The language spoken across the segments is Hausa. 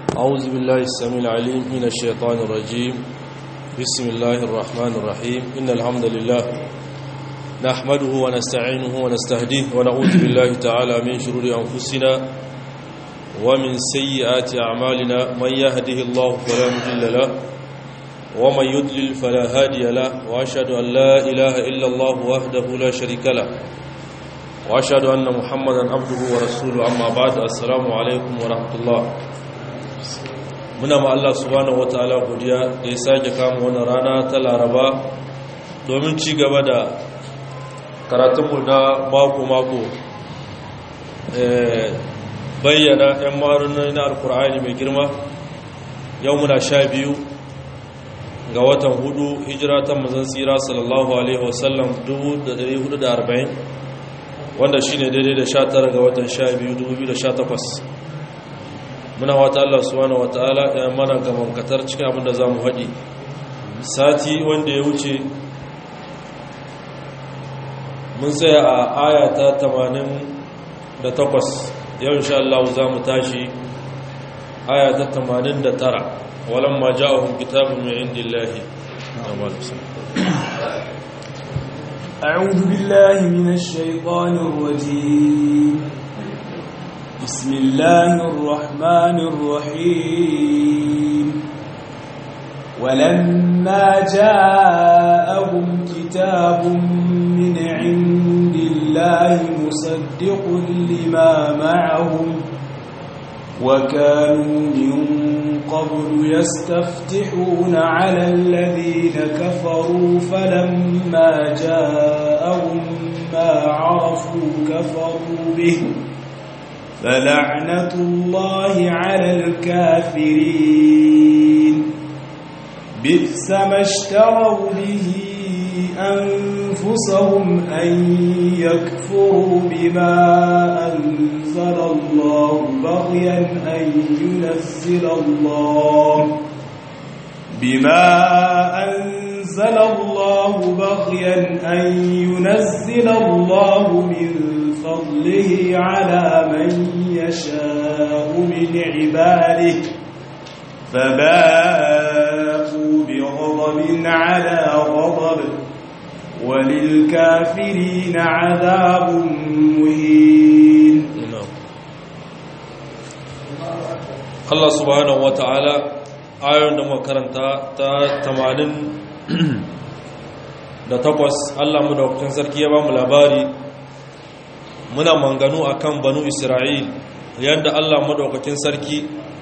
أعوذ بالله السميع العليم من الشيطان الرجيم بسم الله الرحمن الرحيم إن الحمد لله نحمده ونستعينه ونستهديه ونعوذ بالله تعالى من شرور أنفسنا ومن سيئات أعمالنا من يهده الله فلا مضل له ومن يضلل فلا هادي له وأشهد أن لا إله إلا الله وحده لا شريك له وأشهد أن محمدا عبده ورسوله أما بعد السلام عليكم ورحمة الله muna ma Allah subhanahu wataala godiya da ya sake kama wannan rana ta Laraba domin ci gaba da karatunmu na mako-mako bayyana 'yan marunai na alkur'ani mai girma yau muna sha biyu ga watan hudu hijira ta mazan tsira sallallahu alaihi wasallam 1440 wanda shi ne daidai da 19 ga watan sha biyu 2018 muna wata Allah subhanahu wata'ala ya mana gamankatar cikin abin da za mu haɗi sati wanda ya wuce mun tsaya a aya ta 88 yau insha Allah za mu tashi aya ta 89 walan ma ja'ahum kitabun min indillahi أعوذ بالله من الشيطان الرجيم بسم الله الرحمن الرحيم ولما جاءهم كتاب من عند الله مصدق لما معهم وكانوا من قبل يستفتحون على الذين كفروا فلما جاءهم ما عرفوا كفروا به فلعنة الله على الكافرين بئس ما اشتروا به أنفسهم أن يكفروا بما أنزل الله بغيا أن ينزل الله بما أنزل الله بغيا أن ينزل الله من فضله على من يشاء من عباده فباءوا بغضب على غضب وللكافرين عذاب مهين Allah subhanahu wa ta'ala ayon da makaranta ta 80 da takwas Allah mu da sarki ya ba mu labari muna manganu akan banu Isra'il yadda Allah madaukakin sarki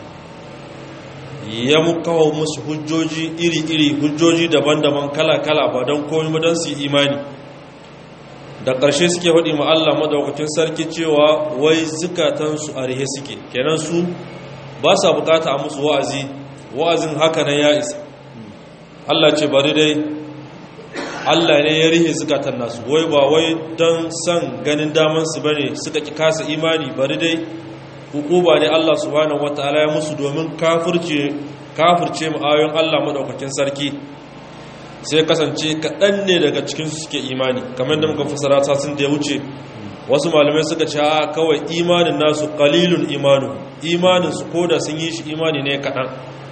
ya mukawa musu hujjoji iri-iri hujjoji daban-daban kala-kala ba don komi ba don su imani da ƙarshe suke haɗi ma Allah madaukakin sarki cewa wai zukatansu a rihe suke kenan su ba sa bukata a musu wa'azi wa'azin haka nan ya isa Allah ce bari dai Allah ne ya rihe zukatan nasu wai ba wai don son ganin damansu ba ne suka ki kasa imani bari dai hukuba ne Allah subhanahu wataala ya musu domin kafirce kafirce mu ayoyin Allah madaukakin sarki sai kasance kaɗan ne daga cikin su suke imani kamar da muka fasara ta sun da ya wuce wasu malamai suka ce a kawai imanin nasu qalilun imanu imanin su koda sun yi shi imani ne kaɗan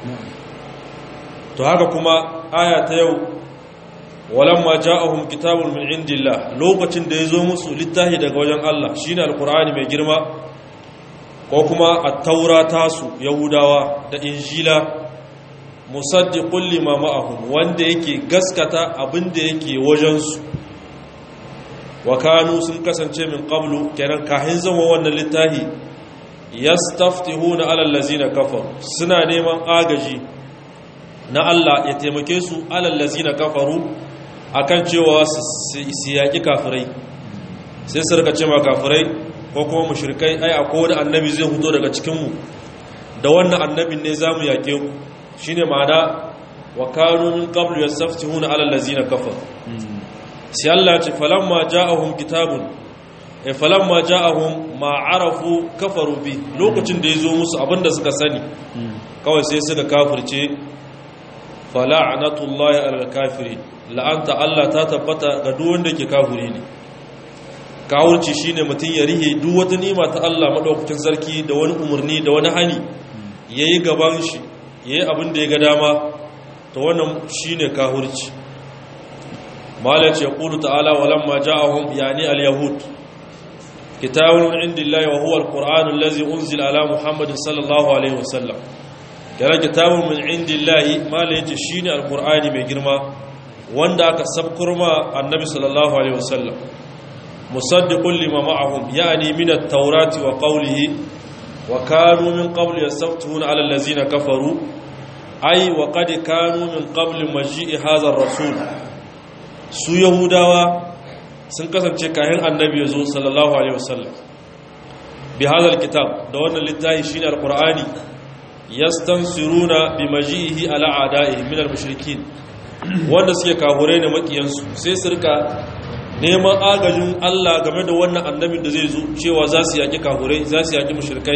to haka kuma aya ta yau walamma ja'ahum kitabun min indillah lokacin da ya zo musu littafi daga wajen Allah shine alqur'ani mai girma ko kuma a taura tasu yahudawa da injila musaddiqul lima ma'ahum wanda yake gaskata abinda yake wajensu wa kanu sun kasance min qablu kenan kahin zama wannan littafi yastaftihuna ala allazina kafaru suna neman agaji na Allah ya taimake su ala allazina kafaru akan cewa su yaki kafirai sai su rika cewa kafirai ko kuma mushrikai ai akwai wani annabi zai fito daga cikinmu da wannan annabin ne za mu yaƙe ku shi ne ma'ana wa kanu min qablu yastaftihuna ala allazina kafar sai Allah ce falamma ja'ahum kitabun e falamma ja'ahum ma arafu kafaru bi lokacin da yazo musu abinda suka sani kawai sai suka kafirce fala'natullahi alal kafirin la'anta Allah ta tabbata ga duk wanda ke kafiri ne kawurci shine mutum ya rihe duk wata nima ta Allah madaukakin sarki da wani umarni da wani hani yayi gaban shi yayi abin da ya ga dama to wannan shine kahurci malai ce qulu ta'ala walamma ja'ahum yani al-yahud kitabun min indillahi wa huwa al-qur'an allazi unzila ala muhammadin sallallahu alaihi wasallam kira kitabun min indillahi malai ce shine al-qur'ani mai girma wanda aka sabkurma annabi sallallahu alaihi wasallam musaddiqun lima ma'ahum yani min at-taurati wa qawlihi wa kanu min qabli yastaftihuna 'ala allazina kafaru ay wa qad kanu min qabli maji'i hadha ar-rasul su yahudawa sun kasance kayan annabi yazo sallallahu alaihi wasallam bi hadha al-kitab da wannan littafi shine al-qur'ani yastansiruna bi maji'ihi ala a'da'ihi min al-mushrikin wanda suke kahure ne makiyansu sai su rika neman agajin Allah game da wannan annabin da zai zo cewa za su yaki kahure za su yaki mushrikai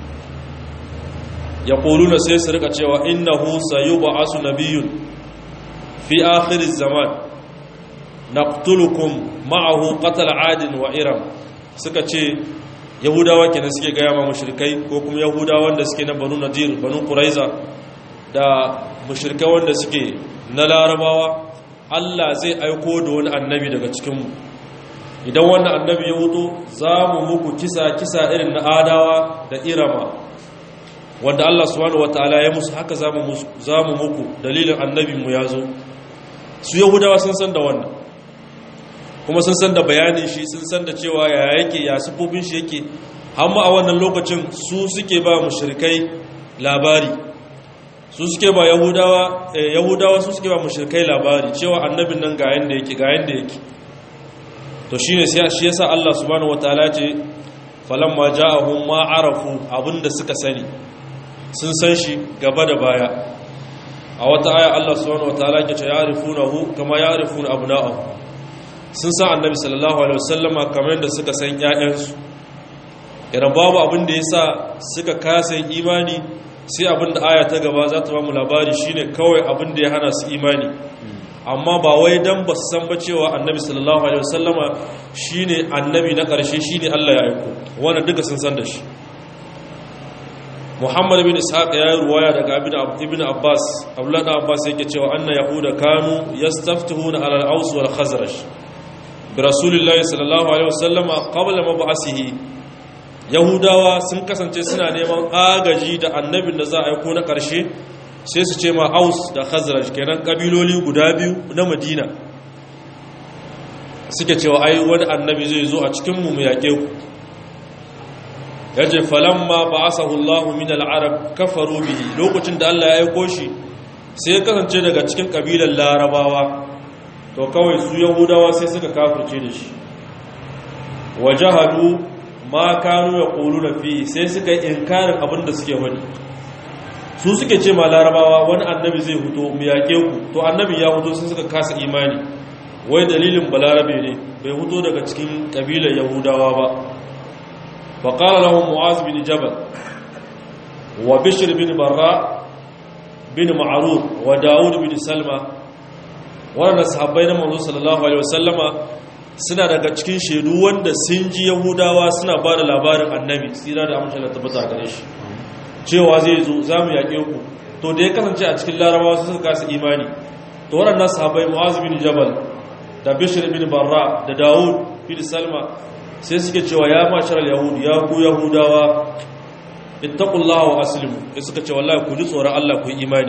ya na sai su rika cewa innahu sayub'asu nabiyyun fi akhir zaman naqtulukum ma'ahu qatl 'adin wa iram suka ce yahudawa kenan suke gaya ma mushrikai ko kuma yahudawa wanda suke na banu nadir banu quraiza da mushrikai wanda suke na larabawa Allah zai aiko da wani annabi daga cikinmu idan wannan annabi ya wuto za mu muku kisa kisa irin na adawa da irama wanda Allah subhanahu wataala ya musu haka za mu muku dalilin annabinmu ya zo su yahudawa sun san da wannan kuma sun san da bayanin shi sun san da cewa ya yake ya sufofin shi yake amma a wannan lokacin su suke ba mushrikai labari su suke ba yahudawa yahudawa su suke ba mushrikai labari cewa annabin nan ga yanda yake ga yanda yake to shine sai shi yasa Allah subhanahu wataala ce falamma ja'ahum ma arafu abinda suka sani sun san shi gaba da baya a wata aya Allah subhanahu wataala ke ce ya'rifunahu kama ya'rifuna abna'ahum sun san annabi sallallahu alaihi wasallama kamar yadda suka san ƴaƴansu idan babu abin da yasa suka kasa imani sai abin da aya ta gaba za ta ba mu labari shine kawai abin da ya hana su imani amma ba wai dan ba su san ba cewa annabi sallallahu alaihi wasallama shine annabi na ƙarshe shine Allah ya aiko wannan duka sun san da shi Muhammad bin Ishaq ya yi ruwaya daga Ibn Abbas Abdullah ibn Abbas yake cewa anna yahuda kanu yastaftihuna ala al-Aws wal Khazraj bi Rasulillahi sallallahu alaihi wasallama qabla mab'asihi yahudawa sun kasance suna neman agaji da annabin da za a aiko na ƙarshe sai su ce ma aus da khazraj kenan ƙabiloli guda biyu na madina suke cewa ai wani annabi zai zo a cikinmu mu yaƙe ku ya ce falamma ba a sahullahu min al'arab kafaru bihi lokacin da allah ya aiko shi sai ya kasance daga cikin ƙabilar larabawa to kawai su yahudawa sai suka kafirce da shi wajahadu ma kanu ya ƙolu na fi sai suka yi inkarin abin da suke wani su suke ce ma larabawa wani annabi zai huto mu yaƙe ku to annabi ya huto sun suka kasa imani wai dalilin balarabe ne bai huto daga cikin ƙabilar yahudawa ba ba ƙara lahun mu'az bin jabal wa bishir bin barra bin ma'arur wa dawud bin salma waɗanda sahabbai na manzo sallallahu alaihi wasallama suna daga cikin shaidu wanda sun ji yahudawa suna ba da labarin annabi tsira da amince da tabbata gare shi cewa zai zo za mu yaƙe ku to da ya kasance a cikin larabawa su suka kasa imani to waɗannan sahabai mu'az bin jabal da bishir bin barra da dawud bin salma sai suke cewa ya mashar yahud ya ku yahudawa ittaqullaha wa aslimu sai suka ce wallahi ku ji tsoron Allah ku yi imani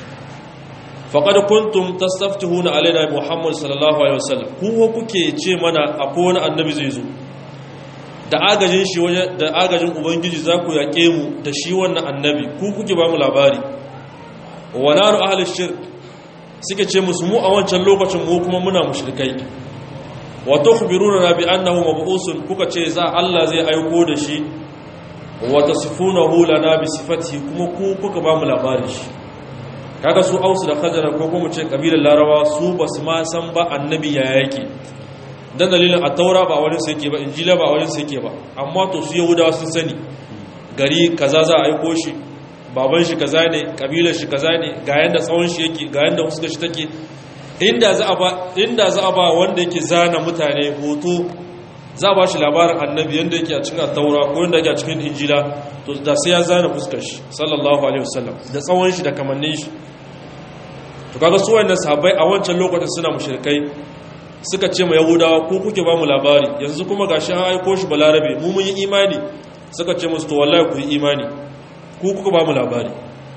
faƙad kuntum tastaftihuna alaina muhammad sallallahu alaihi wasallam ku kuke ce mana akwai wani annabi zai zo da agajin shi waje da agajin ubangiji za ku yaƙe mu da shi wannan annabi ku kuke ba mu labari wa naru ahli shirk suke ce musu mu a wancan lokacin mu kuma muna mushrikai wa tukhbiruna bi annahu mab'usun kuka ce za Allah zai aiko da shi wa tasifunahu lana bi sifatihi kuma ku kuka ba mu labarin shi kaga su ausu da khazara ko kuma ce kabilar larawa su basu ma san ba annabi ya yake dan dalilin at-taura ba wani sai yake ba injila ba wani sai yake ba amma to su yahudawa sun sani gari kaza za a aiko shi baban shi kaza ne kabilar shi kaza ne ga yanda tsawon shi yake ga yanda fuskar shi take inda za a ba inda za a ba wanda yake zana mutane hoto za a ba shi labarin annabi yadda yake a cikin taura ko yadda yake a cikin injila to da sai ya zana fuskar shi sallallahu alaihi wasallam da tsawon shi da kamannin shi to kaga su wayannan sahabbai a wancan lokacin suna mushrikai suka ce ma yahudawa ko kuke ba mu labari yanzu kuma gashi an aiko shi balarabe mu mun yi imani suka ce musu to wallahi ku yi imani ku kuka ba mu labari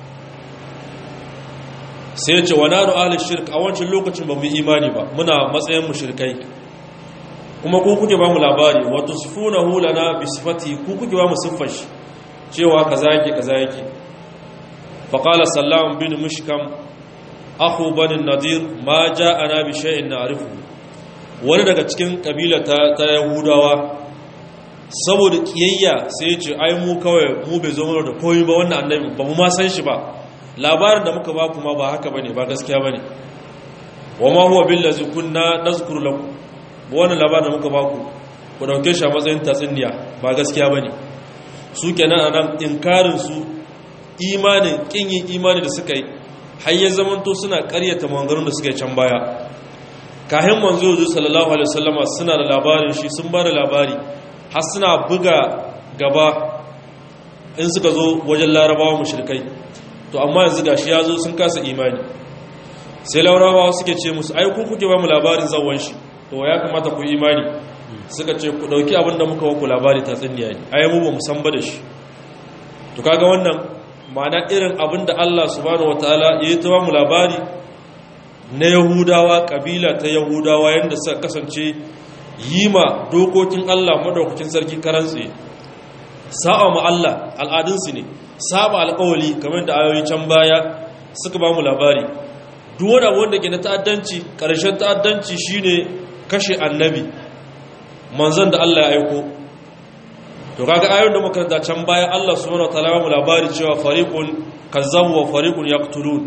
sai ya ce wa nanu ahli shirk a wancan lokacin ba mu yi imani ba muna matsayin mushrikai kuma ku kuke ba mu labari wa tusfunahu lana bi sifati ku kuke ba mu siffar shi cewa kaza yake kaza yake fa qala sallam bin mushkam akhu bani nadir ma ja'ana bi shay'in na'rifu wani daga cikin kabila ta, ta yahudawa saboda kiyayya sai ya ce ai mu kawai mu bai zo mana da koyi ba wannan annabi ba mu ma san shi ba labarin da muka ba kuma ba haka bane ba gaskiya bane wa ma huwa billazi kunna nazkuru lakum wannan labarin da muka ba ku ku dauke shi a matsayin tatsuniya ba gaskiya bane su kenan anan inkarin su imanin kin yin imani da suka yi har ya zamanto suna ƙaryata maganganun da suka yi can baya kahin manzo yanzu sallallahu alaihi wasallama suna da labarin shi sun ba da labari har suna buga gaba in suka zo wajen larabawa mushrikai to amma yanzu gashi ya zo sun kasa imani sai larabawa suke ce musu ai ku kuke ba mu labarin zawon shi to ya kamata ku imani suka ce ku dauki abin da muka waku labari ta tsinniya ne ai mu ba mu san ba da shi to kaga wannan ma'ana irin abin da Allah subhanahu wataala ya yi ta ba mu labari na yahudawa kabila ta yahudawa yadda suka kasance yi ma dokokin Allah madaukakin sarki karantse sa'a ma Allah al'adunsu ne saba alƙawali kamar da ayoyi can baya suka ba mu labari duk wani abu wanda ke na ta'addanci ƙarshen ta'addanci shine kashe annabi manzon da Allah ya aiko to kaga ayoyin da makaranta can baya Allah subhanahu wataala ba mu labari cewa fariqun kazzabu wa fariqun yaqtulun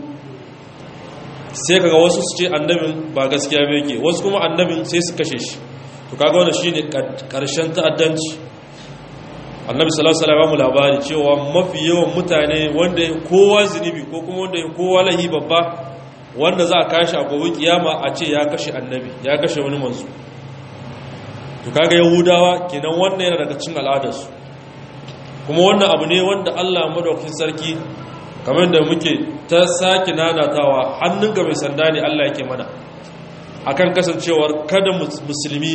sai kaga wasu su ce annabin ba gaskiya ba yake wasu kuma annabin sai su kashe shi to kaga wannan shine karshen ta'addanci annabi sallallahu alaihi wasallam labari cewa mafi yawan mutane wanda kowa zinubi ko kuma wanda kowa lahi babba wanda za a kashi a gobe kiyama a ce ya kashe annabi ya kashe wani manzo to kaga yahudawa kenan wannan yana daga cikin al'adarsu kuma wannan abu ne wanda Allah madaukakin sarki kamar da muke ta sake nanatawa hannunka mai sanda ne Allah yake mana akan kasancewar kada musulmi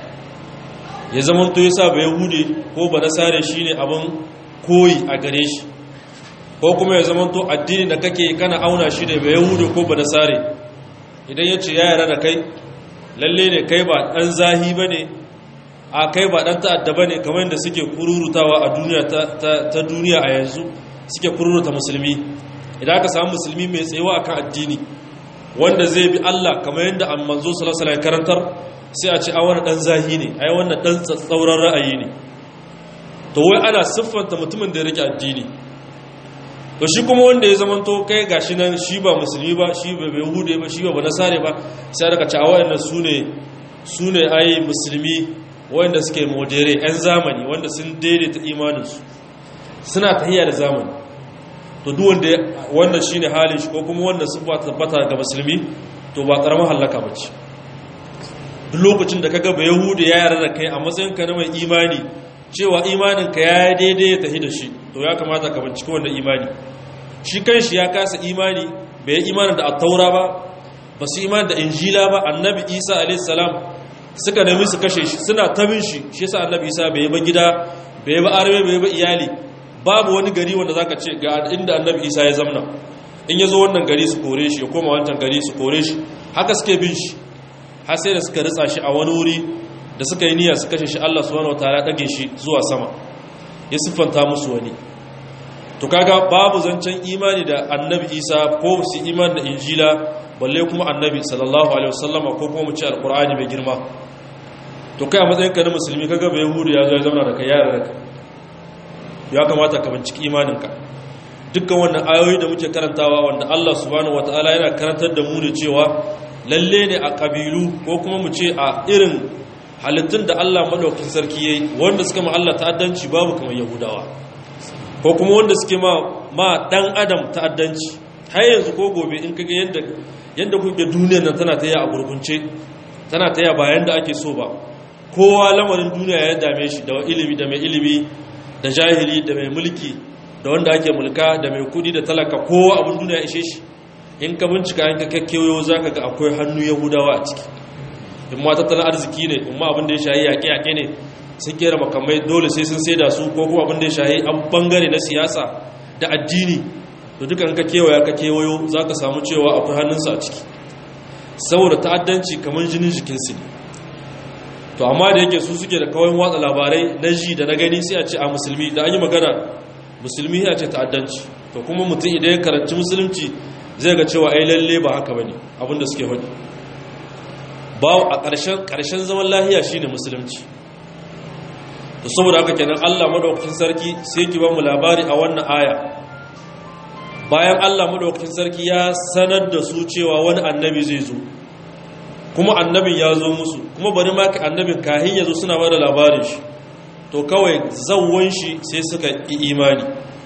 ya zama to yasa ba yahude ko ba nasare shine abin koyi a gare shi ko kuma ya zama to addini da kake kana auna shi da ba yahude ko ba nasare idan ya ce ya yara da kai lalle ne kai ba dan zahi bane a kai ba dan ta'adda bane kamar yadda suke kururutawa a duniya ta duniya a yanzu suke kururuta musulmi idan aka samu musulmi mai tsayawa akan addini wanda zai bi Allah kamar yadda manzo sallallahu alaihi karantar sai a ce a wani dan zahi ne ai wannan dan tsauran ra'ayi ne to wai ana siffanta mutumin da ya rike addini to shi kuma wanda ya zama to kai gashi nan shi ba musulmi ba shi ba bai hude ba shi ba ba nasare ba sai aka ce a wayannan sune sune ai musulmi wanda suke modere yan zamani wanda sun daidaita imaninsu suna tahiyya da zamani to duk wanda wannan shine halin shi ko kuma wannan sifa tabbata ga musulmi to ba karamar halaka bace duk lokacin da kaga ba yahudi ya yarda da kai a matsayin ka na mai imani cewa imanin ka ya daidai ya tafi da shi to ya kamata ka bincike wannan imani shi kanshi ya kasa imani bai yi imanin da at-taura ba ba su imani da injila ba annabi isa alayhi salam suka nemi su kashe shi suna tabin shi shi yasa annabi isa bai ba gida bai ba arme bai ba iyali babu wani gari wanda zaka ce ga inda annabi isa ya zamna in ya zo wannan gari su kore shi ya koma wancan gari su kore shi haka suke bin shi har sai da suka ritsa shi a wani wuri da suka yi niyya su kashe shi Allah subhanahu wataala dage shi zuwa sama ya siffanta musu wani to kaga babu zancen imani da annabi isa ko su imani da injila balle kuma annabi sallallahu alaihi wasallama ko kuma mu ce alqur'ani mai girma to kai a matsayin ka na musulmi kaga bai yahudu ya zo ya zauna da kai yara da kai ya kamata ka binciki imaninka dukkan wannan ayoyi da muke karantawa wanda Allah subhanahu wataala yana karantar da mu da cewa lalle ne a kabilu ko kuma mu ce a irin halittun da Allah madaukakin sarki yayi wanda suka ma Allah ta'addanci babu kamar yahudawa ko kuma wanda suke ma ma dan adam ta'addanci har yanzu ko gobe in kage yanda yanda kuke duniyar nan tana taya a gurgunce tana taya ba yanda ake so ba kowa lamarin duniya ya dame shi da ilimi da mai ilimi da jahili da mai mulki da wanda ake mulka da mai kudi da talaka kowa abin duniya ya ishe shi in ka bincika in ka kakkewayo za ka ga akwai hannu yahudawa a ciki in ma tattalin arziki ne in ma abin da ya shahi yaƙe-yaƙe ne sun kera makamai dole sai sun sai da su ko kuma abin da ya shahi an bangare na siyasa da addini to duka in ka kewaya ka kewayo za ka samu cewa akwai hannunsa a ciki saboda ta'addanci kamar jinin jikinsu ne to amma da yake su suke da kawai watsa labarai na ji da na gani sai a ce a musulmi da an yi magana musulmi ya ce ta'addanci to kuma mutum idan ya karanci musulunci zai ga cewa ai lalle ba haka bane abinda suke faɗi ba a ƙarshen ƙarshen zaman lahiya shine musulunci to saboda haka kenan Allah madaukakin sarki sai ki ba mu labari a wannan aya bayan Allah madaukakin sarki ya sanar da su cewa wani annabi zai zo kuma annabin ya zo musu kuma bari ma ka annabin kahin ya zo suna bada labarin shi to kawai zawon shi sai suka yi imani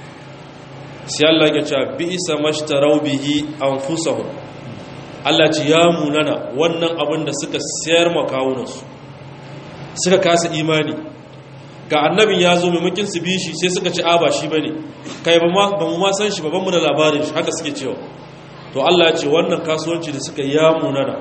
sai Allah ya ce bi isa mashtarau bihi anfusahum Allah ce ya munana wannan abin da suka sayar makawunansu suka kasa imani ga annabin ya zo maimakin su bi shi sai suka ci a ba shi bane kai ba mu ma san shi ba mu da labarin shi haka suke cewa to Allah ya ce wannan kasuwanci da suka ya munana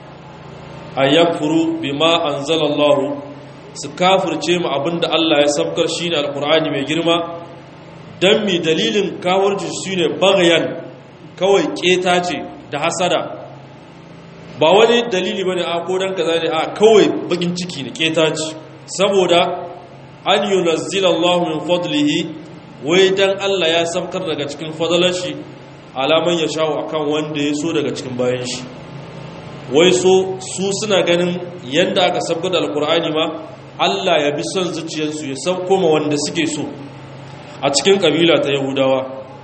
ayyakfuru bima anzalallahu su kafirce mu abinda Allah ya sabkar shine alqur'ani mai girma dan mi dalilin kawarci shine bagayan kawai keta ce da hasada ba wani dalili bane a ko dan kaza ne a kawai bakin ciki ne keta ce saboda an yunazzilallahu min fadlihi wai dan Allah ya sabkar daga cikin fadalar shi alaman ya shawo akan wanda ya so daga cikin bayan shi wai so su suna ganin yadda aka sabga da alkur'ani ma Allah ya bi son zuciyarsu ya sauko ma wanda suke so a cikin kabila ta yahudawa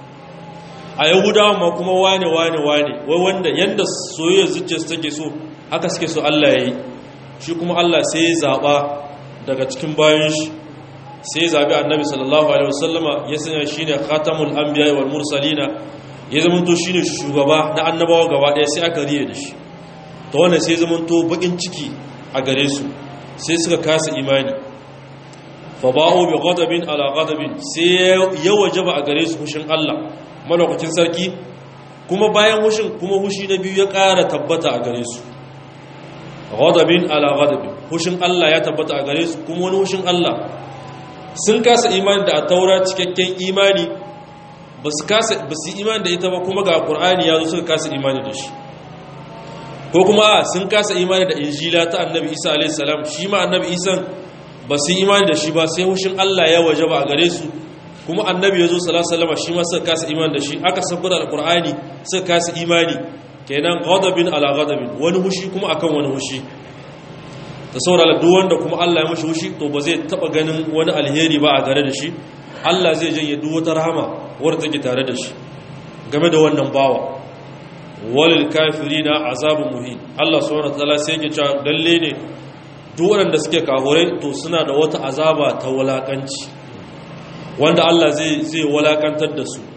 a yahudawa ma kuma wane wane wane wai wanda yadda soyayyar zuciyarsu take so haka suke so Allah ya yi shi kuma Allah sai ya zaɓa daga cikin bayan shi sai ya zaɓi annabi sallallahu alaihi wasallama ya sanya shi ne khatamul anbiya wal mursalina ya zama to shine shugaba na annabawa gaba ɗaya sai aka riye da shi ta wannan sai zaman to bakin ciki a gare su sai suka kasa imani fa ba'u bi ghadabin ala ghadabin sai ya wajaba a gare su hushin Allah malaukakin sarki kuma bayan hushin kuma hushi na biyu ya ƙara tabbata a gare su ghadabin ala ghadabin hushin Allah ya tabbata a gare su kuma wani hushin Allah sun kasa imani da a taura cikakken imani ba su kasa ba su imani da ita ba kuma ga qur'ani ya zo suka kasa imani da shi ko kuma sun kasa imani da injila ta annabi isa alaihissalam shi ma annabi isan ba su imani da shi ba sai hushin allah ya waje ba a gare su kuma annabi ya zo salasalama shi ma suka kasa imani da shi aka sabbar da alkur'ani suka kasa imani kenan ghadabin ala ghadabin wani hushi kuma akan wani hushi ta saurara duk wanda kuma allah ya mashi hushi to ba zai taba ganin wani alheri ba a gare da shi allah zai janye duk wata rahama wadda take tare da shi game da wannan bawa walil kafirina azabun muhin Allah subhanahu wataala sai yake cewa lalle ne duk waɗanda suke kafurai to suna da wata azaba ta walakanci wanda Allah zai zai walakantar da su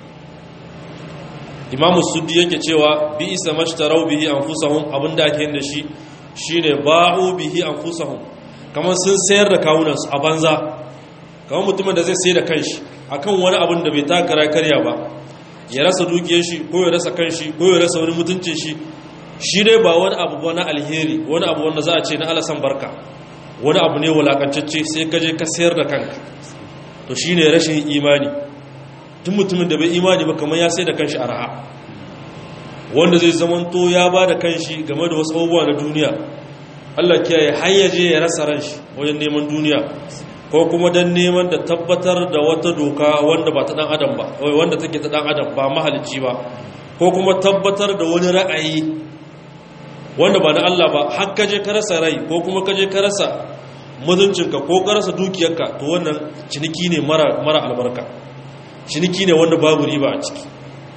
Imam Suddi yake cewa bi isa mashtarau bihi anfusahum abinda ake yin da shi shine ba'u bihi anfusahum kamar sun sayar da kawunan su a banza kamar mutumin da zai sayar da kanshi akan wani abin da bai takara karya ba ya rasa dukiyar shi ko ya rasa kanshi ko ya rasa wani mutuncin shi shi dai ba wani abu ba na alheri wani abu wanda za a ce na alasan barka wani abu ne wulakantacce sai ka je ka sayar da kanka to shi ne rashin imani tun mutumin da bai imani ba kamar ya sai da kanshi arha wanda zai zamanto ya ba da kanshi game da wasu abubuwa na duniya Allah kiyaye har ya je ya rasa ran shi wajen neman duniya ko kuma don neman da tabbatar da wata doka wanda ba ta dan adam ba wanda take ta dan adam ba mahalicci ba ko kuma tabbatar da wani ra'ayi wanda ba na Allah ba har kaje ka rasa rai ko kuma kaje ka rasa mutuncinka ko ka rasa dukiyarka to wannan ciniki ne mara mara albarka ciniki ne wanda babu riba a ciki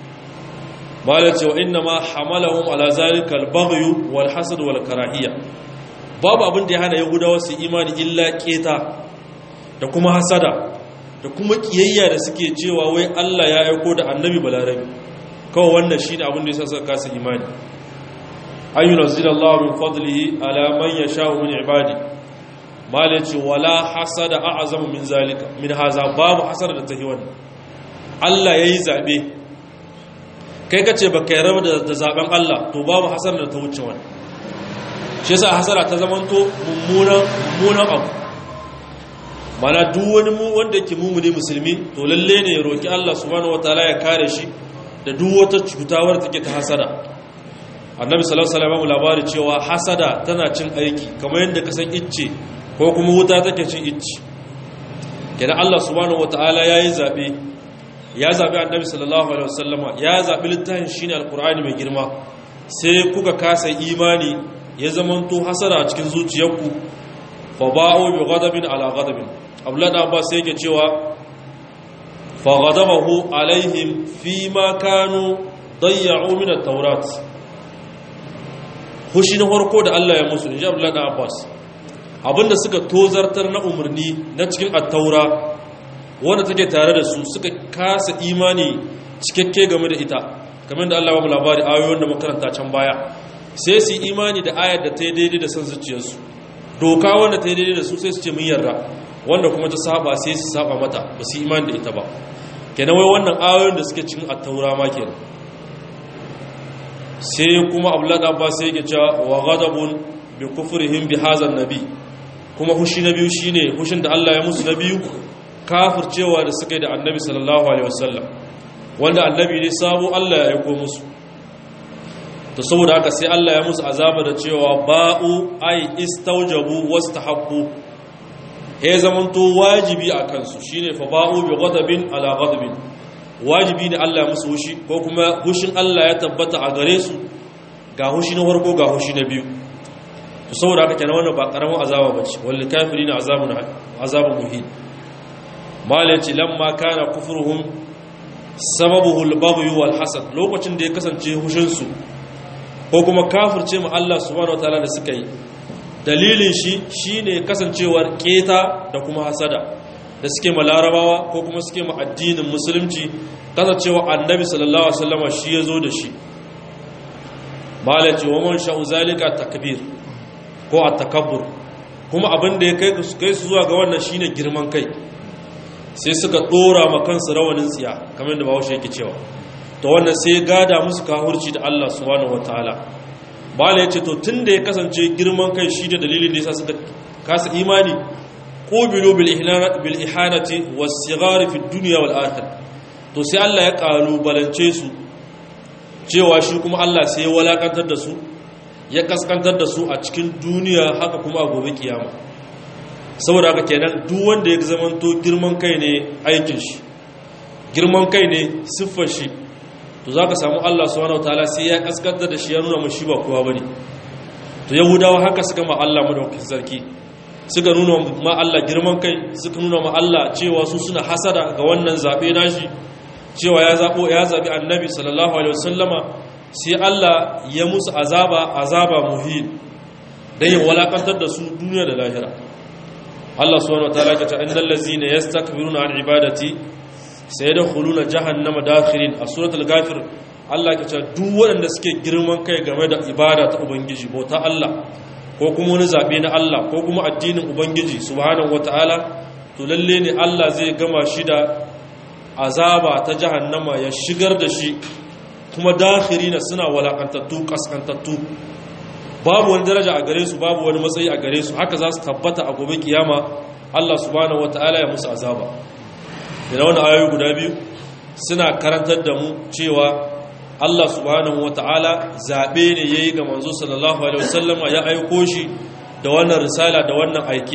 malai ce wa inna ma hamalahum ala zalika al-baghy wal hasad wal karahiyya babu abin da ya hana yahudawa su imani illa keta da kuma hasada da kuma kiyayya da suke cewa wai Allah ya aiko da annabi balarabi kawai wannan shine abin da yasa suka kasa imani ayyuna zilallahu min fadlihi ala man yasha'u min ibadi mala ce wala hasada a'zamu min zalika min haza babu hasada da tahi wannan Allah yayi zabe kai kace baka yarda da zaben Allah to babu hasada da ta wuce wannan shi yasa hasada ta zamanto mummunan mummunan abu mana duk wani mu wanda yake mumuni musulmi to lalle ne ya roki Allah subhanahu wataala ya kare shi da duk wata cutawar take ta hasada annabi sallallahu alaihi wasallam labari cewa hasada tana cin aiki kamar yadda ka san icce ko kuma wuta take cin icce kenan Allah subhanahu wataala yayi zabe ya zabi annabi sallallahu alaihi wasallama ya zabi littafin shine alqur'ani mai girma sai kuka kasa imani ya zamanto hasada a cikin zuciyarku fa ba'u bi ghadabin ala ghadabin abdullahi abbas sai yake cewa fa ghadabahu alaihim fima kanu dayya'u min at-taurat hushi na farko da Allah ya musu inji abdullahi abbas abinda suka tozartar na umarni na cikin at-taura wanda take tare da su suka kasa imani cikakke game da ita kamar da Allah ya ba mu labari ayoyin da makaranta can baya sai su imani da ayar da ta yi daidai da son zuciyarsu doka wanda ta yi daidai da su sai su ce mun yarda wanda kuma ta saba sai su saba mata ba su imani da ita ba kenan wai wannan ayoyin da suke cikin attaura ma kenan sai kuma abulada ba sai yake cewa wa ghadabun bi kufrihim bi hadha nabi kuma hushi na biyu shine hushin da Allah ya musu na biyu kafircewa da suka yi da annabi sallallahu alaihi wasallam wanda annabi ne sabo Allah ya aiko musu to saboda haka sai Allah ya musu azaba da cewa ba'u ai istaujabu wastahaqqu he zamanto wajibi a kansu shine fa ba'u bi ghadabin ala ghadabin wajibi ne Allah ya musu hushi ko kuma hushin Allah ya tabbata a gare su ga hushi na farko ga hushi na biyu to saboda haka kenan wannan ba karamin azaba bace wal kafirina azabun azabun muhin malaci lamma kana kufruhum sababuhu al-baghy wal hasad lokacin da ya kasance hushin su ko kuma kafirce mu Allah subhanahu wataala da suka yi dalilin shi shine kasancewar keta da kuma hasada da suke ma larabawa ko kuma suke ma addinin musulunci kasancewa annabi sallallahu alaihi wasallama shi yazo da shi malaci wa man sha'u zalika takbir ko at-takabbur kuma abin da ya kai su kai su zuwa ga wannan shine girman kai sai suka dora ma kansu rawanin tsiya kamar da bawo yake cewa to wannan sai gada musu kahurci da Allah subhanahu wataala bala yace to tunda ya kasance girman kai shi da dalilin da yasa suka kasa imani qubilu bil ihlana bil ihanati was sighar fi dunya wal akhirah to sai Allah ya kalubalance su cewa shi kuma Allah sai ya walakantar da su ya kaskantar da su a cikin duniya haka kuma a gobe kiyama saboda haka kenan duk wanda ya zamanto girman kai ne aikin shi girman kai ne siffar shi to za ka samu Allah subhanahu wataala sai ya kaskantar da shi ya nuna mashi ba kowa bane to yahudawa haka suka ma Allah madaukakin sarki suka nuna ma Allah girman kai suka nuna ma Allah cewa su suna hasada ga wannan zabe nashi cewa ya zabo ya zabi annabi sallallahu alaihi wasallama sai Allah ya musu azaba azaba muhin dan ya walakantar da su duniya da lahira Allah subhanahu wataala ya ce innal ladzina yastakbiruna an ibadati sai da huluna jahannama dakhirin a suratul ghafir Allah ke ce duk waɗanda suke girman kai game da ibada ta ubangiji bauta Allah ko kuma wani zabe na Allah ko kuma addinin ubangiji subhanahu wataala to lalle ne Allah zai gama shi da azaba ta jahannama ya shigar da shi kuma dakhirina suna walakantattu kaskantattu babu wani daraja a gare su babu wani matsayi a gare su haka za su tabbata a gobe kiyama Allah subhanahu wataala ya musu azaba da wani ayoyi guda biyu suna karantar da mu cewa Allah subhanahu wata'ala zaɓe ne ya yi ga manzo sallallahu alaihi wasallama ya aiko shi da wannan risala da wannan aike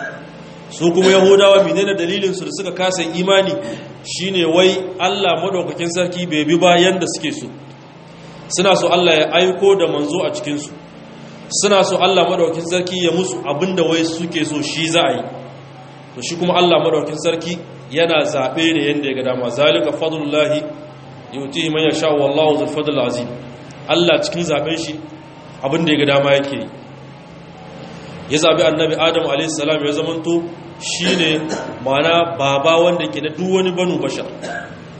su kuma yahudawa menene dalilinsu da suka kasa imani shine wai Allah madaukakin sarki bai bi ba yanda suke so suna so Allah ya aiko da manzo a cikinsu suna so Allah madaukakin sarki ya musu abinda wai suke so shi za a yi to shi kuma Allah madaukakin sarki yana zaɓe ne yadda ya ga dama zalika fadlullahi yuti man yasha wallahu zul fadl azim Allah cikin zaben shi abin da ya ga dama yake ya zabi annabi Adam alayhi salam ya zamanto shine mana baba wanda ke da duk wani banu bashar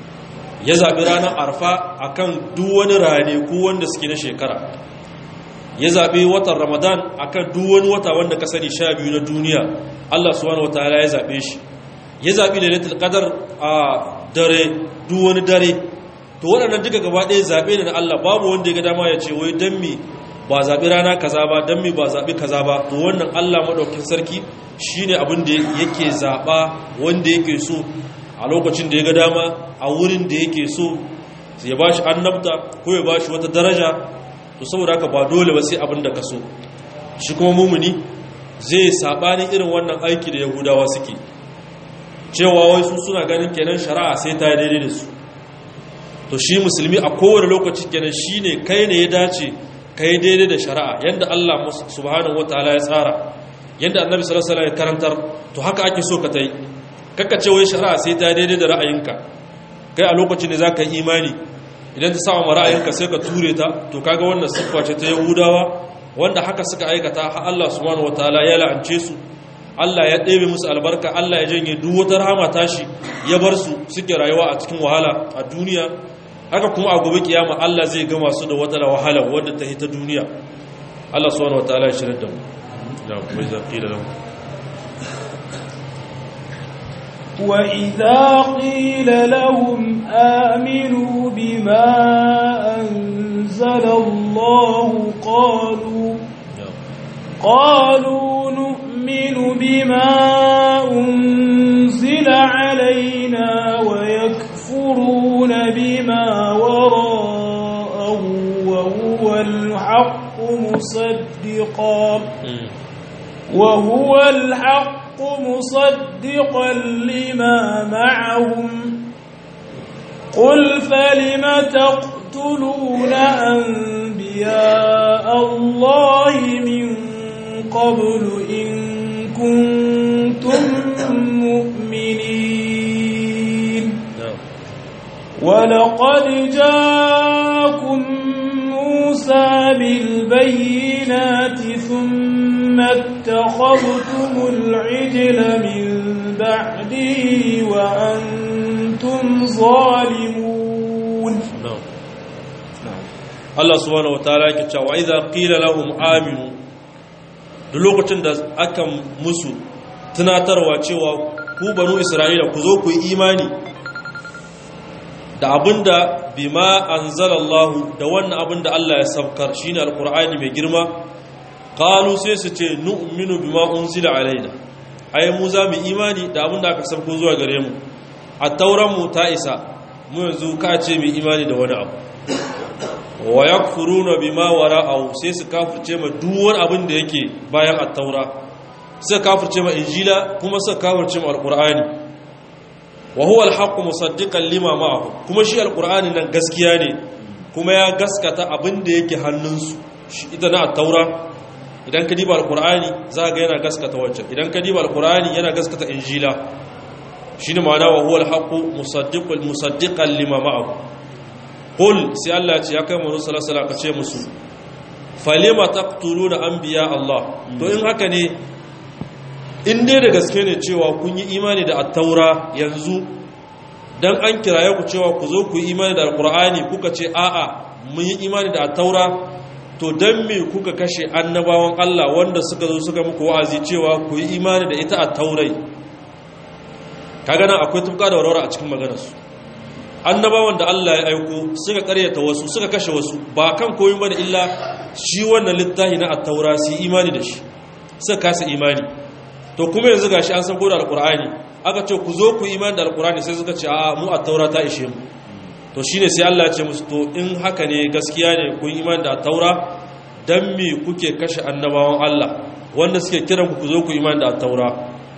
ya zabi ranar arfa akan duk wani rane ko wanda suke na shekara ya zaɓi watan ramadan akan duk wani wata wanda ka sani sha biyu na duniya Allah subhanahu wataala ya zaɓe shi ya zaɓi lailatul qadar a dare duk wani dare to waɗannan duka gaba ɗaya zaɓe ne na Allah babu wanda ya ga dama ya ce wai dan mi ba zaɓi rana kaza ba dan mi ba zaɓi kaza ba to wannan Allah madaukakin sarki shine abin da yake zaɓa wanda yake so a lokacin da ya ga dama a wurin da yake so ya ba shi annabta ko ya ba shi wata daraja to saboda haka ba dole ba sai abin da ka so shi kuma mumuni zai saɓani irin wannan aiki da yahudawa suke cewa wai su suna ganin kenan shari'a sai ta daidai da su to shi musulmi a kowane lokaci kenan shine kai ne ya dace kai daidai da shari'a yanda Allah subhanahu wataala ya tsara yanda annabi sallallahu alaihi wasallam ya karantar to haka ake so ka tai kakka ce wai shari'a sai ta daidai da ra'ayinka kai a lokacin da zaka yi imani idan ta samu ra'ayinka sai ka ture ta to kaga wannan siffa ce ta yahudawa wanda haka suka aikata har Allah subhanahu wataala ya la'ance su Allah ya ɗebe musu albarka Allah ya janye duk wata rahama tashi ya bar su suke rayuwa a cikin wahala a duniya haka kuma a gobe kiyama Allah zai gama su da wata wahala wadda ta hita duniya Allah subhanahu wataala ya shirar da mu da kuma ya qila lahu وإذا قيل لهم آمنوا بما أنزل الله قالوا قالوا نؤمن بما أنزل علينا ويكفرون بما وراءه وهو الحق مصدقا وهو الحق مصدقا لما معهم قل فلم تقتلون أنبياء الله من قبل إن كنتم مؤمنين ولقد جاءكم موسى بالبينات ثم اتخذتم العجل من بعده وأنتم ظالمون Allah subhanahu wataala yake cewa idza qila lahum aminu duk lokacin da aka musu tunatarwa cewa ku banu isra'ila ku zo ku yi imani da abinda bima anzalallahu da wannan abinda Allah ya sabkar shine alqur'ani mai girma qalu sai su ce nu'minu bima unzila alaina ai mu za mu imani da abinda aka sabko zuwa gare mu a tauran mu ta isa mu yanzu ka ce mu imani da wani abu wa yakfuruna bima wara'ahu sai su kafirce ma duk wani abin da yake bayan at-taura sai kafirce ma injila kuma sai kafirce ma alqur'ani wa huwa al-haqqu musaddiqan lima ma'ahu kuma shi alqur'ani nan gaskiya ne kuma ya gaskata abin da yake hannunsu ita na at-taura idan ka diba alqur'ani za ga yana gaskata wancan idan ka diba alqur'ani yana gaskata injila shine ma'ana wa huwa al-haqqu musaddiqan musaddiqan lima ma'ahu qul sai Allah ce ya kai mu sallallahu alaihi ka ce musu falima taqtuluna anbiya Allah to in haka ne in dai da gaske ne cewa kun yi imani da at-taura yanzu dan an kiraye ku cewa ku zo ku yi imani da alqur'ani kuka ce a'a mun yi imani da at-taura to dan me kuka kashe annabawan Allah wanda suka zo suka muku wa'azi cewa ku yi imani da ita at-taurai kaga nan akwai tufka da warwara a cikin maganarsu annabawan da Allah ya aiko suka karyata wasu suka kashe wasu ba kan koyin bane illa shi wannan littafi na at-taura su imani da shi suka kasa imani to kuma yanzu gashi an san da alqur'ani aka ce ku zo ku imani da alqur'ani sai suka ce a mu at-taura ta ishe mu to shine sai Allah ya ce musu to in haka ne gaskiya ne ku imani da at-taura dan me kuke kashe annabawan Allah wanda suke kiran ku ku zo ku imani da at-taura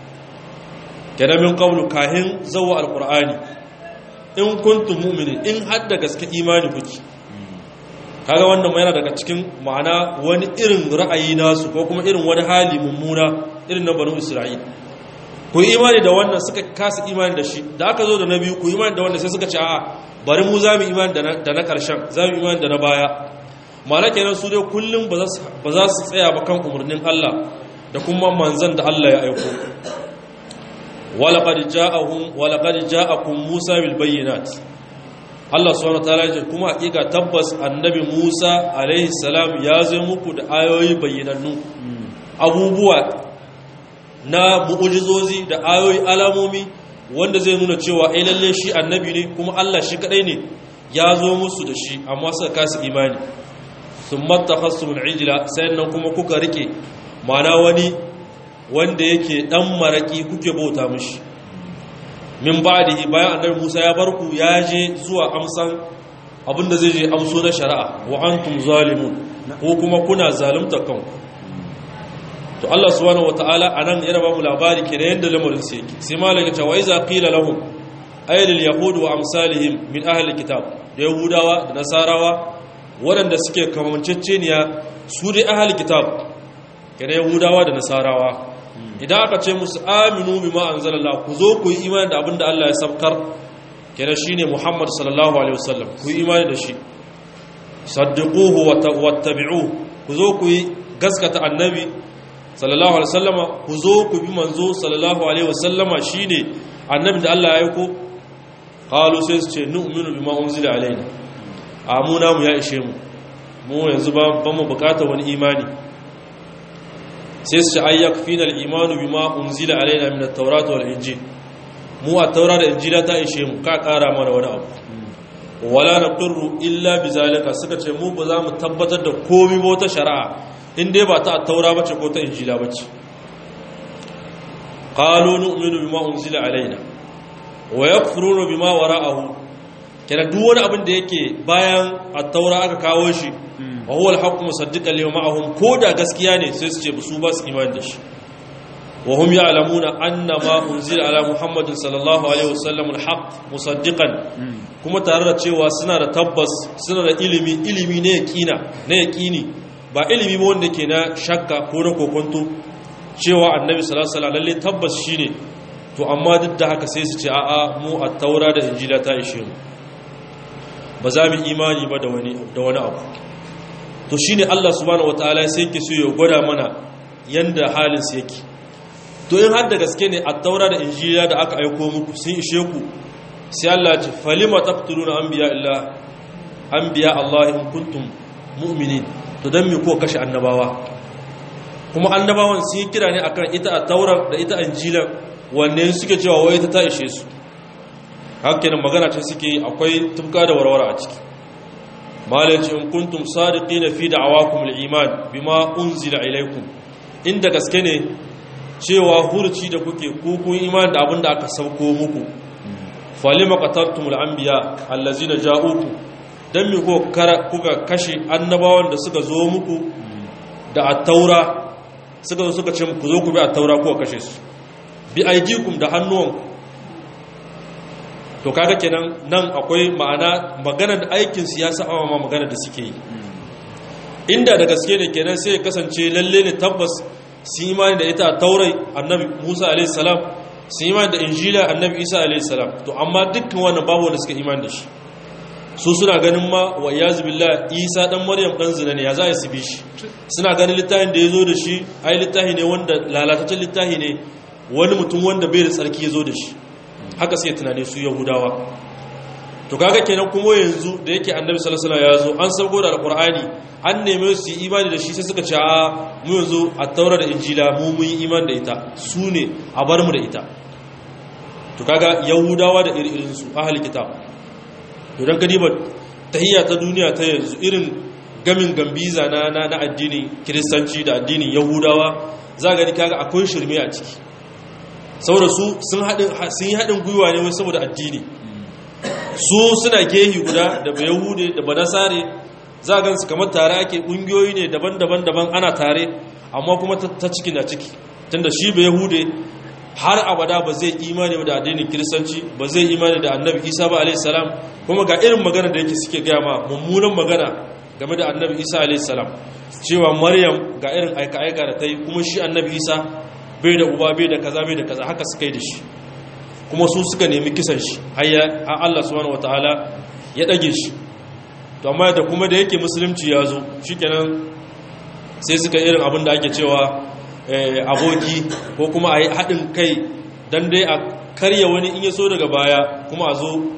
kenan min qablu kahin zawwa alqur'ani in kuntum mu'minin in hadda gaske imani kuke kaga wannan yana daga cikin ma'ana wani irin ra'ayi nasu ko kuma irin wani hali mummuna irin na banu isra'il ku imani da wannan suka kasa imani da shi da aka zo da na biyu ku imani da wannan sai suka ce a'a bari mu za mu imani da na karshen za mu imani da na baya ma'ana kenan su dai kullum ba za su tsaya ba kan umarnin Allah da kuma manzan da Allah ya aiko ولقد جاءهم ولقد جاءكم موسى بالبينات Allah subhanahu wataala ya ce kuma hakika tabbas annabi Musa alaihi salam ya zo muku da ayoyi bayyanannu abubuwa na mu'ujizozi da ayoyi alamomi wanda zai nuna cewa ai lalle shi annabi ne kuma Allah shi kadai ne ya zo musu da shi amma suka kasa imani thumma takhassumul ijla nan kuma kuka rike mana wani wanda yake dan maraki kuke bauta mishi min ba'dihi bayan annabi Musa ya barku ya je zuwa amsan abinda zai je amso na shari'a wa antum zalimun ko kuma kuna zalunta kanku to Allah subhanahu wataala anan yana ba mu labari kire yanda lamarin sai yake sai malaka ta waiza qila lahum ayyul yahud wa amsalihim min ahli kitab da yahudawa da nasarawa waɗanda suke kamanceceniya su dai ahli kitab kire yahudawa da nasarawa idan aka ce musu aminu bima anzalallah ku zo ku yi imani da abinda Allah ya sabkar kire shine Muhammad sallallahu alaihi wasallam ku yi imani da shi saddiquhu wa tabi'uhu ku zo ku yi gaskata annabi sallallahu alaihi wasallama ku zo ku bi manzo sallallahu alaihi wasallama shine annabi da Allah ya aiko qalu sai su ce nu'minu bima unzila alaina amuna mu ya ishe mu mu yanzu ba ban mu bukata wani imani sai su ce ayyak fina al-imanu bima unzila alaina min at-taurat wal injil mu at-taura da injila ta ishe mu ka kara mana wani abu wala naqirru illa bizalika suka ce mu ba za mu tabbatar da komai ba wata shari'a in dai ba ta taura bace ko ta injila bace qalu nu'minu bima unzila alaina wa yakfuruna bima wara'ahu kana duk wani abin da yake bayan at-taura aka kawo shi wa huwa al-haqqu musaddiqan lima ma'ahum ko da gaskiya ne sai su ce su ba su imani da shi wa hum ya'lamuna anna ma unzila ala muhammadin sallallahu alaihi wasallam al-haqq musaddiqan kuma tare da cewa suna da tabbas suna da ilimi ilimi ne yaqina ne yaqini ba ilimi ba wanda ke na shakka ko na kokonto cewa annabi sallallahu alaihi lalle tabbas shine to amma duk da haka sai su ce a'a mu at-taura da injila ta ishe mu ba za mu imani ba da wani da wani abu to shine Allah subhanahu wataala sai yake so ya gwada mana yanda halin su yake to in har da gaske ne at-taura da injila da aka aiko muku sun ishe ku sai Allah ya ce falima taqtuluna anbiya illa anbiya Allah in kuntum mu'minin to don mi ko kashe annabawa kuma annabawan sun yi kira ne akan ita a taurar da ita anjilan wanne suke cewa wai ta ta ishe su hakkinan magana ce suke akwai tufka da warware a ciki malaci in kuntum sadiqina fi da'awakum al-iman bima unzila ilaykum inda gaske ne cewa hurci da kuke ku kun iman da abin da aka sauko muku falima qataltumul anbiya allazina ja'ukum don mi kuka kashe annabawan da suka zo muku da attaura suka zo suka ce ku zo ku bi attaura kuka kashe su bi aidikum da hannuwanku to kaga kenan nan akwai ma'ana magana da aikin siyasa amma ma magana da suke yi inda da gaske ne kenan sai ya kasance lalle ne tabbas su imani da ita a taurai annabi musa alaihi salam su imani da injila annabi isa alaihi salam to amma dukkan wannan babu wanda suka imani da shi su suna ganin ma wa iyazu billah isa dan maryam dan zina ne ya za su bi shi suna ganin littafin da ya zo da shi ai littafi ne wanda lalataccen littafi ne wani mutum wanda bai da tsarki ya zo da shi haka sai tunane su yahudawa to kaga kenan kuma yanzu da yake annabi sallallahu alaihi wasallam ya zo an sauko da alqur'ani an neme su yi imani da shi sai suka ce a mu yanzu a taura da injila mu mun yi imani da ita su ne a bar mu da ita to kaga yahudawa da irin su ahli kitab to dan kadiba tahiyya ta duniya ta yanzu irin gamin gambiza na na, na addinin kiristanci da addinin yahudawa za ga ni kaga akwai shirme a ciki saboda su sun haɗin sun yi haɗin gwiwa ne wai saboda addini su suna gehi guda da ba yahude da ba nasare za a gansu kamar tare ake ƙungiyoyi ne daban-daban daban ana tare amma kuma ta ciki na ciki tunda shi ba yahude har abada ba zai imani da addinin kiristanci ba zai imani da annabi isa ba alaihissalam kuma ga irin magana da yake suke gaya ma mummunan magana game da annabi isa alaihissalam cewa maryam ga irin aika-aika da ta yi kuma shi annabi isa bai da uba bai da kaza bai da kaza haka suka yi da shi kuma su suka nemi kisan shi har Allah subhanahu wataala ya dage shi to amma da kuma da yake musulunci ya zo shikenan sai suka irin abin da ake cewa aboki ko kuma a yi haɗin kai don dai a karya wani in ya so daga baya kuma a zo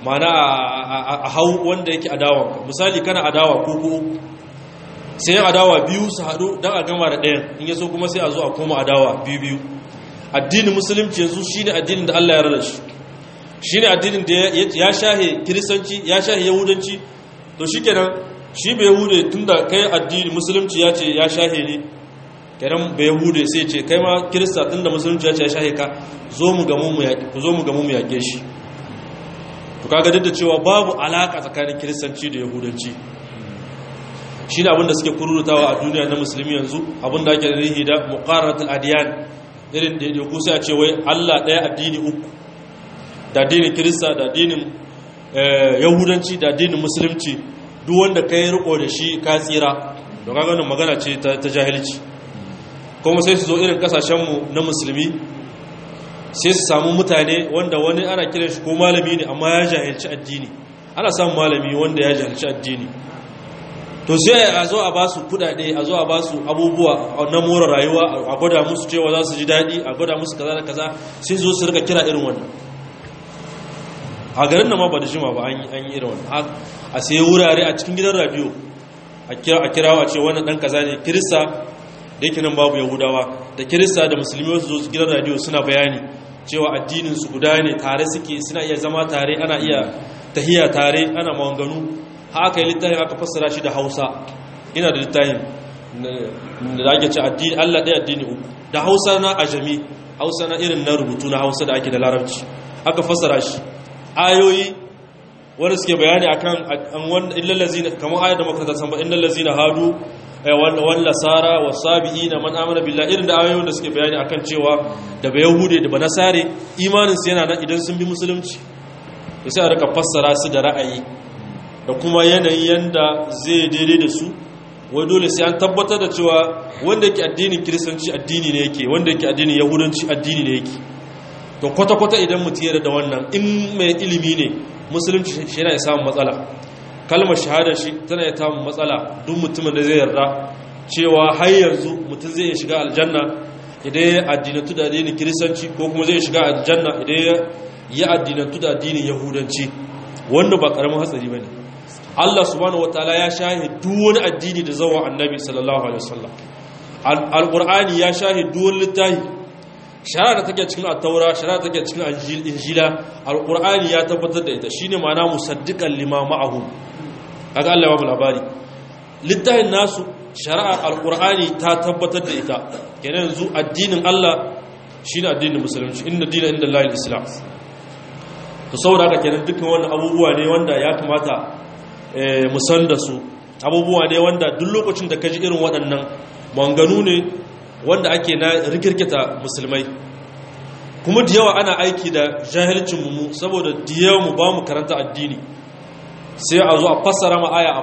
mana a hau wanda yake adawa misali kana adawa ko ko sai adawa biyu su haɗu don a gama da ɗayan in yaso kuma sai a zo a koma adawa biyu biyu addinin musulunci yanzu shine addinin da Allah ya rada shi shine addinin da ya shahe kiristanci ya shahe yahudanci to shikenan shi bai yahude tunda kai addini musulunci ya ce ya shahe ne kenan bai yahude sai ce kai ma kirista tunda musulunci ya ce ya shahe ka zo mu ga mu yaƙe ku zo mu ga mu yaƙe shi to kaga duk da cewa babu alaka tsakanin kiristanci da yahudanci shine abin da suke kururutawa a duniya na musulmi yanzu abin da ake rihi da muqarratul adiyan irin da ku sai a ce wai Allah ɗaya addini uku da addinin kirista da addinin yahudanci da addinin musulunci duk wanda ka yi riko da shi ka tsira da kaganin magana ce ta jahilci kuma sai su zo irin kasashenmu na musulmi sai su samu mutane wanda wani ana kiran shi ko malami ne amma ya jahilci addini ana samun malami wanda ya jahilci addini to sai a zo a ba su kudade a zo a ba su abubuwa na more rayuwa a gwada musu cewa za su ji daɗi a gwada musu kaza da kaza sai zo su rika kira irin wannan a garin da ma ba da jima ba an yi irin wannan a sai wurare a cikin gidan radio a kirawa ce wannan dan kaza ne kirista da yake nan babu yahudawa da kirista da musulmi wasu zo gidan radio suna bayani cewa addinin su guda ne tare suke suna iya zama tare ana iya tahiya tare ana mawanganu haka yi littafin aka fassara shi da hausa ina da littafin da ake ce addini allah ɗaya addini uku da hausa na ajami hausa na irin na rubutu na hausa da ake da larabci aka fassara shi ayoyi wanda suke bayani akan illallazina kamar ayat da makaranta san ba illallazina hadu wal lasara wasabiina man amana billahi irin da ayoyin da suke bayani akan cewa da ba yahude da ba nasare imanin su yana nan idan sun bi musulunci to sai a rika fassara su da ra'ayi da kuma yanayin yanda zai daidai da su wai dole sai an tabbatar da cewa wanda yake addinin kiristanci addini ne yake wanda yake addinin yahudanci addini ne yake to kwata-kwata idan mutum yarda da wannan in mai ilimi ne musulunci shi yana samun matsala kalmar shahada shi tana ya samun matsala duk mutumin da zai yarda cewa har yanzu mutum zai shiga aljanna idan ya addinatu da addinin kiristanci ko kuma zai shiga aljanna idan ya addinatu da addinin yahudanci wanda ba karamin hatsari bane Allah subhanahu wataala ya shahi duk wani addini da zawa annabi sallallahu alaihi wasallam alqur'ani ya shahi duk wani littafi shara da take cikin at-taura shara da take cikin injila alqur'ani ya tabbatar da ita shine ma'ana musaddiqan lima ma'ahum kaga Allah ya ba labari littafin nasu shari'ar alqur'ani ta tabbatar da ita kenan yanzu addinin Allah shine addinin musulunci inna dina inda Allah islam to saboda haka kenan dukkan wannan abubuwa ne wanda ya kamata mu san da su abubuwa ne wanda duk lokacin da kaji irin waɗannan manganu ne wanda ake na rikirkita musulmai kuma da yawa ana aiki da jahilcin mu saboda da yawa mu ba mu karanta addini sai a zo a fassara ma aya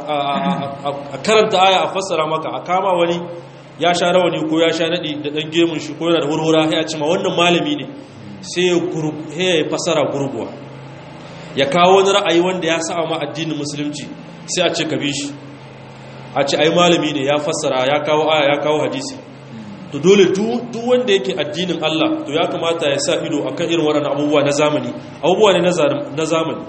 a karanta aya a fassara maka a kama wani ya sha rawani ko ya sha nadi da dan gemun shi ko yana da hurhura ya ce ma wannan malami ne sai ya fassara gurguwa ya kawo wani ra'ayi wanda ya sa ma addinin musulunci sai a ce ka bi shi a ce ai malami ne ya fassara ya kawo aya ya kawo hadisi to dole duk wanda yake addinin Allah to ya kamata ya sa ido akan irin waɗannan abubuwa na zamani abubuwa ne na zamani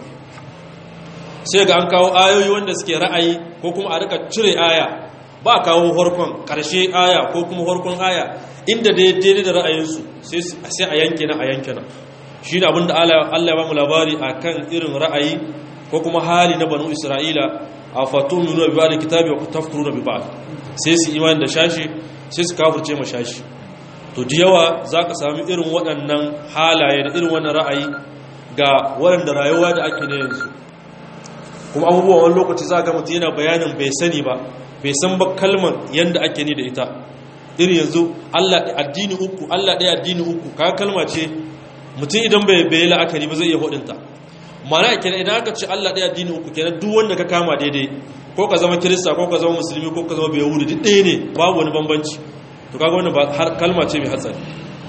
sai ga an kawo ayoyi wanda suke ra'ayi ko kuma a rika cire aya ba a kawo harkon ƙarshe aya ko kuma harkon aya inda da daidai da ra'ayinsu sai a yanke na a yanke na shi ne abinda Allah ya ba mu labari a kan irin ra'ayi ko kuma hali na banu isra'ila a fatun nuna bi ba da kitabi wa tafkuru na bi ba sai su imani da shashi sai su kafurce ma shashi to da yawa za ka sami irin waɗannan halaye da irin wannan ra'ayi ga waɗanda rayuwa da ake na yanzu kuma abubuwan wani lokaci za ga mutum yana bayanin bai sani ba bai san ba kalmar yadda ake ni da ita irin yanzu Allah addini uku Allah ɗaya addini uku kaga kalma ce mutum idan bai bai la'akari ba zai iya hudunta mana kenan idan aka ce Allah ɗaya addini uku kenan duk wanda ka kama daidai ko ka zama kirista ko ka zama musulmi ko ka zama bai yahudi duk ɗaya ne babu wani bambanci to kaga wannan ba har kalma ce mai hatsari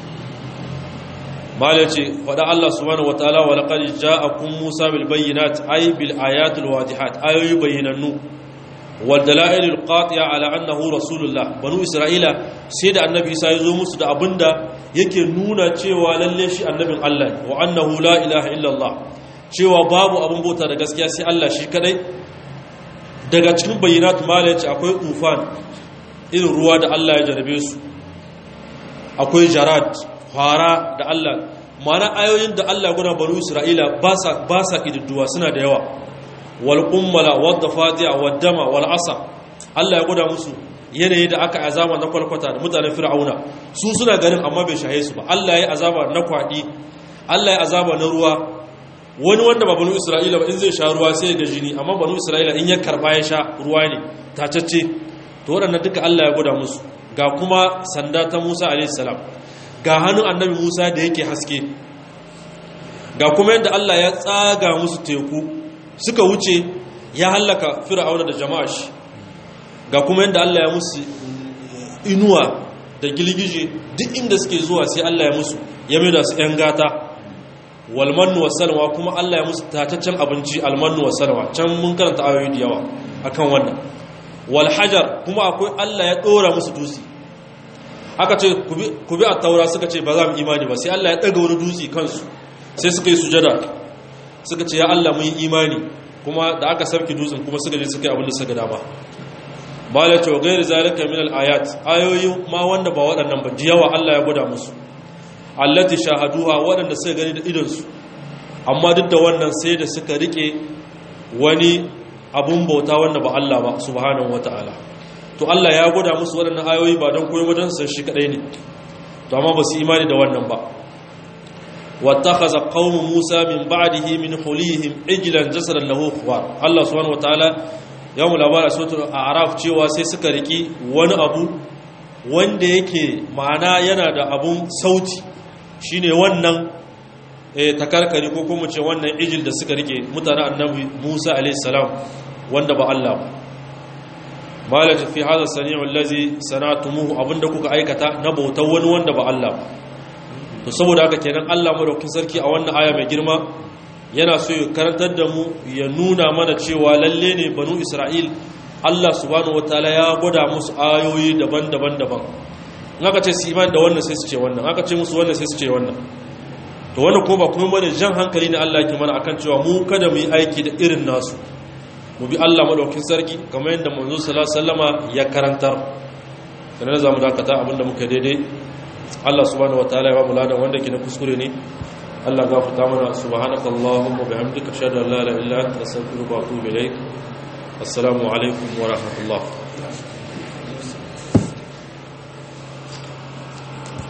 malai ce faɗa Allah subhanahu wataala wa laqad ja'akum Musa bil bayyinat ay bil ayatil wadihat ayoyi bayyinannu wal dalail al qati'a ala annahu rasulullah banu isra'ila sai da annabi Isa ya zo musu da abinda yake nuna cewa lalle shi annabin Allah wa annahu la ilaha illa Allah cewa babu abin bauta da gaskiya sai Allah shi kadai daga cikin bayyinat mala yace akwai tufan irin ruwa da Allah ya jarabe su akwai jarad fara da Allah mana ayoyin da Allah guna banu Isra'ila ba sa ba sa kididduwa suna da yawa wal qummala wad dafadi'a wad dama wal asa Allah ya gwada musu yanayi da aka azaba na kwalkwata da mutanen fir'auna su suna ganin amma bai shahe su ba Allah ya azaba na kwadi Allah ya azaba na ruwa wani wanda ba banu isra'ila ba in zai sha ruwa sai ga jini amma banu isra'ila in ya karba ya sha ruwa ne tacacce to waɗannan duka Allah ya gwada musu ga kuma sanda ta Musa alayhi salam ga hannun annabi Musa da yake haske ga kuma yadda Allah ya tsaga musu teku suka wuce ya hallaka fir'auna da jama'a shi ga kuma yadda Allah ya musu inuwa da gilgije duk inda suke zuwa sai Allah ya musu ya mai da su 'yan gata walmannu wasalwa kuma Allah ya musu tataccen abinci almannu wasalwa can mun karanta ayoyi da yawa akan wannan walhajar kuma akwai Allah ya dora musu dutse aka ce ku bi a taura suka ce ba za mu imani ba sai Allah ya daga wani dutse kansu sai suka yi sujada suka ce ya Allah mun yi imani kuma da aka sarki dutsen kuma suka je suka yi abin da suka dama ba da cewa gairi zalika min al-ayat ayoyi ma wanda ba waɗannan ba jiyawa Allah ya gwada musu allati shahaduha waɗanda suka gani da idonsu amma duk da wannan sai da suka rike wani abun bauta wanda ba Allah ba subhanahu wata'ala to Allah ya gwada musu waɗannan ayoyi ba don koyi wajen san shi kadai ne to amma ba su imani da wannan ba wattakhadha qaumu Musa min ba'dihi min hulihim ijlan jasadan lahu khuwar Allah subhanahu wata'ala ya mu labara suratul a'raf cewa sai suka riki wani abu wanda yake ma'ana yana da abun sauti shine wannan takarkari ko kuma ce wannan ijil da suka rike mutanen annabi Musa a.s. wanda ba Allah ba malaka fi hada sani'u allazi sanatumuhu abinda kuka aikata na bautar wani wanda ba Allah ba to saboda haka kenan Allah madaukakin sarki a wannan aya mai girma yana so ya karantar da mu ya nuna mana cewa lalle ne banu Isra'il Allah subhanahu wataala ya gwada musu ayoyi daban-daban daban in aka ce su imani da wannan sai su ce wannan aka ce musu wannan sai su ce wannan to wannan ko ba kuma bane jan hankali ne Allah ke mana akan cewa mu kada mu yi aiki da irin nasu mu bi Allah madaukin sarki kamar yadda manzo sallallahu alaihi wasallama ya karantar sanan za mu dakata abinda muka daidai Allah subhanahu wataala ya ba mu ladan wanda ke na kuskure ne Allah gafarta mana subhanakallahumma bihamdika ashhadu an la ilaha illa anta astaghfiruka wa atubu ilaik assalamu alaikum wa rahmatullah